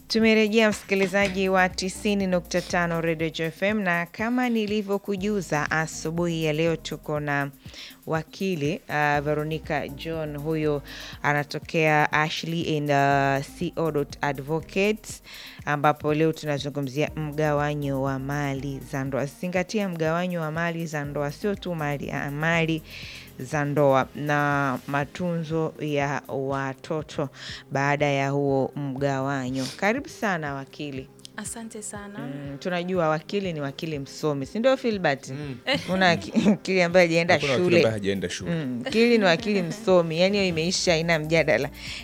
Tumerejea msikilizaji wa 90.5 Radio JFM, na kama nilivyokujuza asubuhi ya leo tuko na wakili uh, Veronica John. Huyo anatokea Ashley and uh, Co Advocates, ambapo leo tunazungumzia mgawanyo wa mali za ndoa. Zingatia mgawanyo wa mali za ndoa, sio tu mali, ah, mali za ndoa na matunzo ya watoto baada ya huo mgawanyo. Karibu sana wakili. Asante sana. Mm, tunajua wakili ni wakili msomi, si ndio Filbert? Una waki- wakili ambaye hajaenda Hakuna wakili ambaye shule. hajaenda shule. Mm, wakili ni wakili msomi, yani hiyo imeisha, haina mjadala.